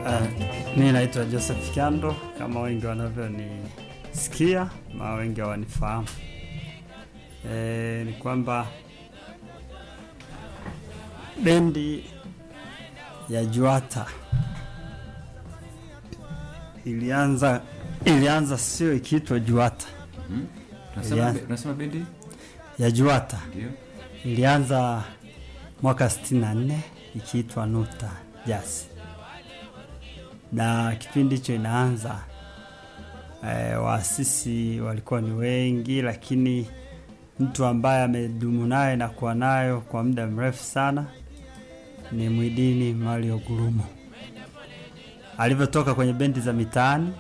Uh, mi naitwa Joseph Kyando kama wengi wanavyonisikia ma wengi hawanifahamu. E, ni kwamba bendi ya Juata ilianza ilianza sio ikiitwa Juata Mhm. Unasema Yeah. be- unasema bendi ya Juata ndio ilianza mwaka 64 ikiitwa Nuta Jazz, na kipindi hicho inaanza e, waasisi walikuwa ni wengi, lakini mtu ambaye amedumu naye na kuwa nayo kwa muda mrefu sana ni Mwidini Mario Gurumo. Alivyotoka kwenye bendi za mitaani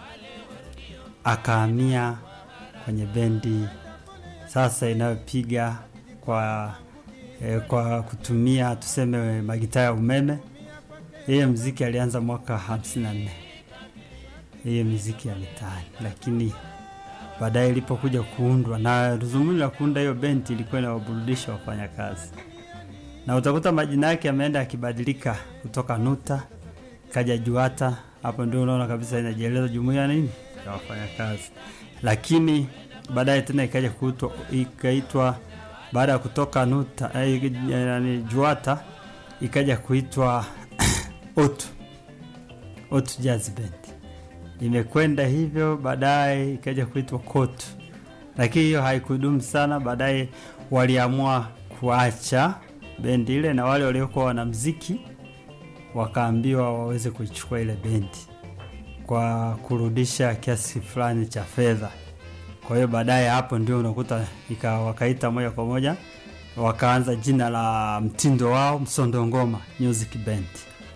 akahamia kwenye bendi sasa inayopiga kwa eh, kwa kutumia tuseme magitaa ya umeme. Yeye mziki alianza mwaka 54 hiyo miziki ya mitaani, lakini baadaye ilipokuja kuundwa na dhumuni la kuunda hiyo bendi ilikuwa inawaburudisha wafanyakazi, na utakuta majina yake yameenda yakibadilika kutoka Nuta kaja Juata. Hapo ndio unaona kabisa inajieleza jumuiya nini ya wafanyakazi, lakini baadaye tena ikaja kuitwa ikaitwa baada ya kutoka Nuta eh, yani Juata ikaja kuitwa Otu Otu Jazz Band. Imekwenda hivyo, baadaye ikaja kuitwa Kotu, lakini hiyo haikudumu sana. Baadaye waliamua kuacha bendi ile, na wale waliokuwa wanamziki wakaambiwa waweze kuichukua ile bendi kwa kurudisha kiasi fulani cha fedha. Kwa hiyo baadaye hapo ndio unakuta ika wakaita moja kwa moja wakaanza jina la mtindo wao Msondo Ngoma Music Band.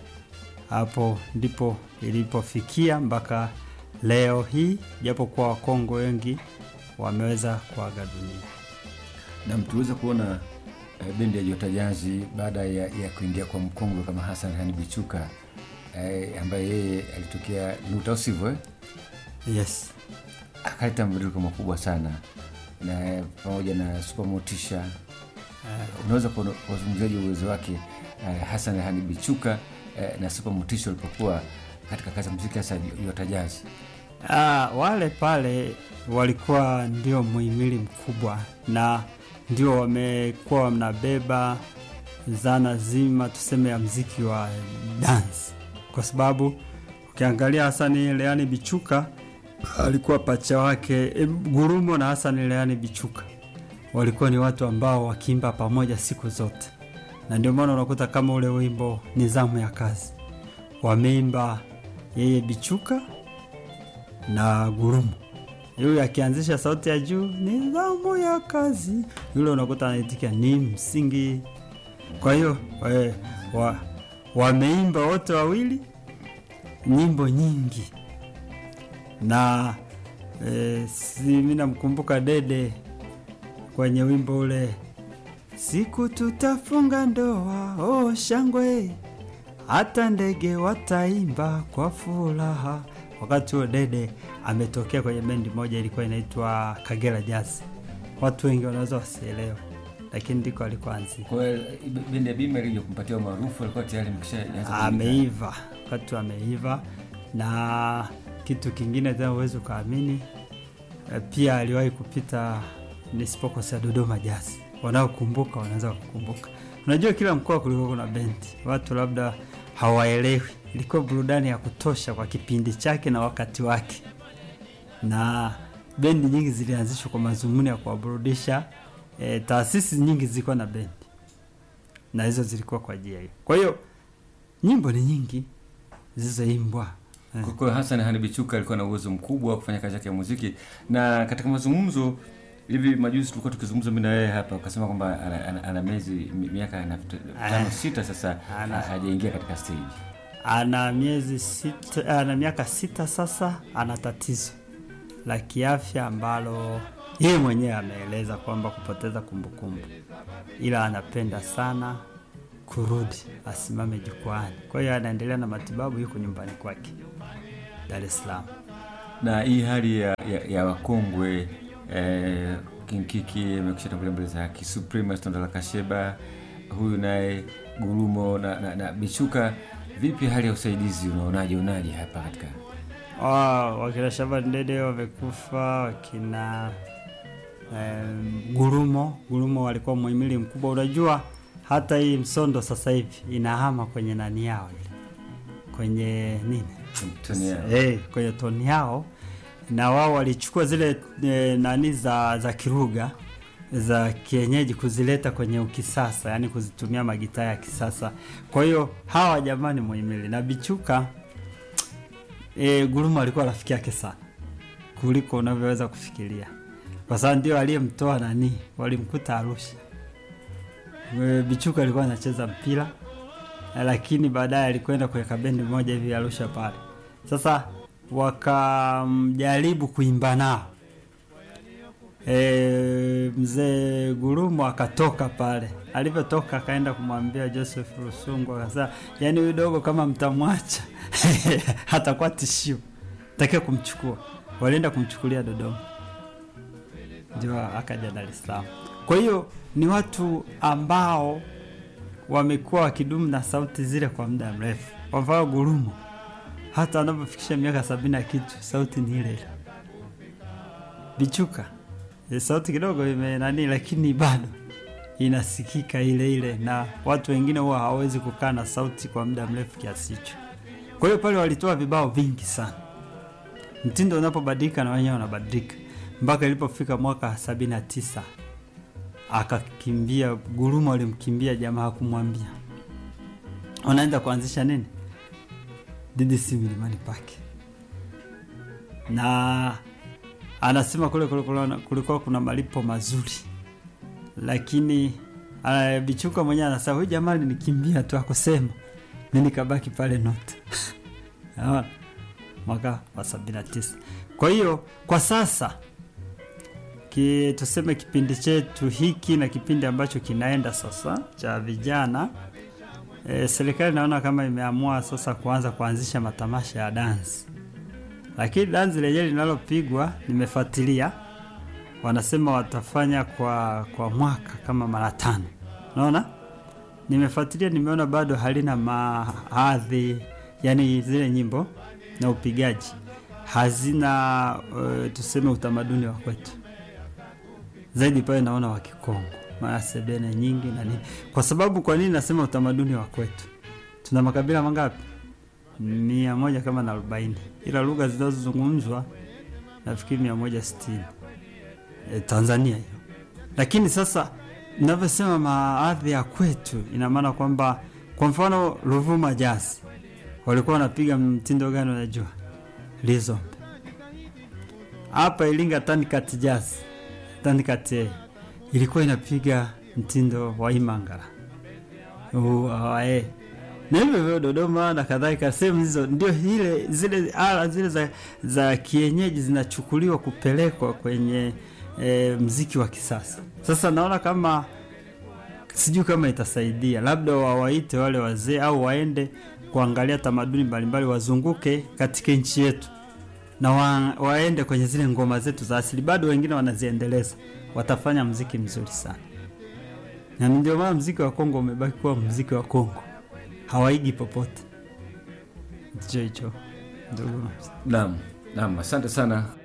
Hapo ndipo ilipofikia mpaka leo hii, japo kwa Wakongo wengi wameweza kuaga dunia. na mtuweza kuona eh, bendi ya Jota Jazi baada ya, ya kuingia kwa mkongwe kama Hassan Hani Bichuka eh, ambaye yeye alitokea Nuta, au sivyo eh? Yes. akaleta mabadiliko makubwa sana na eh, pamoja na Super Motisha unaweza kuona- kuwazungumziaje uwezo wake eh, Hassan Hani Bichuka eh, na Super Motisha walipokuwa katika kazi ya muziki hasa Jota Jazi Ah, wale pale walikuwa ndio muhimili mkubwa na ndio wamekuwa wanabeba zana zima tuseme ya mziki wa dance, kwa sababu ukiangalia Hasani Leani Bichuka alikuwa pacha wake e, Gurumo na Hasani Leani Bichuka walikuwa ni watu ambao wakiimba pamoja siku zote, na ndio maana unakuta kama ule wimbo Nizamu ya Kazi wameimba yeye Bichuka na Gurumo. Yule akianzisha sauti ya juu nidhamu ya kazi, yule unakuta anaitikia ni msingi. Kwa hiyo eh, wa, wameimba wote wawili nyimbo nyingi na eh, si mimi namkumbuka Dede kwenye wimbo ule siku tutafunga ndoa, oh shangwe hata ndege wataimba kwa furaha. Wakati huo Dede ametokea kwenye bendi moja ilikuwa inaitwa Kagera Jazz. Watu wengi wanaweza wasielewe, lakini ndiko alikoanzia. kwa hiyo eh, bendi ya Bima ilija kumpatia umaarufu alikuwa tayari mkishaanza Ameiva, wakati ameiva. Na kitu kingine tena huwezi ukaamini, eh, pia aliwahi kupita nisipokosea Dodoma Jazz. Wanaokumbuka wanaweza kukumbuka. Unajua, kila mkoa kulikuwa kuna bendi, watu labda hawaelewi. Ilikuwa burudani ya kutosha kwa kipindi chake na wakati wake, na bendi nyingi zilianzishwa kwa mazumuni ya kuwaburudisha. E, taasisi nyingi zilikuwa na bendi na hizo zilikuwa kwa ajili hiyo. Kwa hiyo nyimbo ni nyingi zilizoimbwa eh. Kwa hiyo Hassan Hani Bichuka alikuwa na uwezo mkubwa wa kufanya kazi yake ya muziki, na katika mazungumzo hivi majuzi tulikuwa tukizungumza mimi na yeye hapa, ukasema kwamba ana, ana, ana miezi mi- miaka na tano sita sasa Ana. ha- hajaingia katika stage. ana miezi sita, ana miaka sita sasa, ana tatizo la kiafya ambalo yeye mwenyewe ameeleza kwamba kupoteza kumbukumbu, ila anapenda sana kurudi asimame jukwani. Kwa hiyo anaendelea na matibabu, yuko nyumbani kwake Dar es Salaam. Na hii hali ya, ya, ya wakongwe eh, Kinkiki amekusha tangulia mbele za haki, Suprema Stondala Kasheba, huyu naye Gurumo na, na, na Bichuka Vipi hali ya usaidizi, unaonaje unaje hapa katika Wa- wakina Shaban Dede wamekufa, wakina em, Gurumo Gurumo walikuwa muhimili mkubwa. Unajua hata hii Msondo sasa hivi inahama kwenye nani yao ile kwenye nini toni yao? hey, kwenye toni yao, na wao walichukua zile e, nani za za Kiruga za kienyeji kuzileta kwenye ukisasa, yani kuzitumia magitaa ya kisasa. Kwa hiyo hawa jamani muhimili na Bichuka e, Gurumo alikuwa rafiki yake sana kuliko unavyoweza kufikiria, kwa sababu ndio aliyemtoa nani, walimkuta Arusha. E, Bichuka alikuwa anacheza mpira lakini baadaye alikwenda kuweka bendi moja hivi Arusha pale. Sasa wakamjaribu kuimba nao e, mzee Gurumo akatoka pale. Alivyotoka akaenda kumwambia Joseph Rusungu, akasema yani, huyu dogo kama mtamwacha hatakuwa tishio, takiwa kumchukua. Walienda kumchukulia Dodoma, ndio akaja Dar es Salaam. Kwa hiyo ni watu ambao wamekuwa wakidumu na sauti zile kwa muda mrefu. Kwa mfano Gurumo, hata anapofikisha miaka sabini na kitu, sauti ni ile ile. Bichuka e, sauti kidogo ime nani, lakini bado inasikika ile ile, na watu wengine huwa hawawezi kukaa na sauti kwa muda mrefu kiasi hicho. Kwa hiyo pale walitoa vibao vingi sana. Mtindo unapobadilika na wenyewe wanabadilika, mpaka ilipofika mwaka sabini na tisa akakimbia Gurumo alimkimbia jamaa, hakumwambia unaenda kuanzisha nini DDC Milimani Pake, na anasema kule kulikuwa kulikuwa kuna malipo mazuri, lakini uh, Bichuka mwenyewe anasema huyu jamaa alinikimbia tu akusema, mi nikabaki pale Nota Naona? mwaka wa sabini na tisa. Kwa hiyo kwa sasa ki, tuseme kipindi chetu hiki na kipindi ambacho kinaenda sasa cha vijana e, serikali naona kama imeamua sasa kuanza kuanzisha matamasha ya dansi, lakini dansi lenyewe linalopigwa nimefuatilia, wanasema watafanya kwa kwa mwaka kama mara tano. Naona nimefuatilia, nimeona bado halina mahadhi, yani zile nyimbo na upigaji hazina uh, tuseme utamaduni wa kwetu zaidi pale naona wa Kikongo, maana sebene nyingi na nini. Kwa sababu kwa nini nasema utamaduni wa kwetu? Tuna makabila mangapi? mia moja kama na arobaini, ila lugha zinazozungumzwa nafikiri mia moja sitini e, Tanzania hiyo. Lakini sasa navyosema maadhi ya kwetu, ina maana kwamba kwa mfano Ruvuma Jazz walikuwa wanapiga mtindo gani? Unajua lizombe. Hapa Iringa Tanikat Jazz Tanikate ilikuwa inapiga mtindo wa Imangala uae na hivyo hivyo Dodoma na kadhalika, sehemu hizo ndio ile zile ala zile za, za kienyeji zinachukuliwa kupelekwa kwenye e, mziki wa kisasa. Sasa naona kama sijui kama itasaidia, labda wawaite wale wazee au waende kuangalia tamaduni mbalimbali, wazunguke katika nchi yetu na wa, waende kwenye zile ngoma zetu za asili, bado wengine wanaziendeleza, watafanya mziki mzuri sana, na ndio maana mziki wa Kongo umebaki kuwa mziki wa Kongo, hawaigi popote. Ndicho hicho ndugu. Naam, naam, asante sana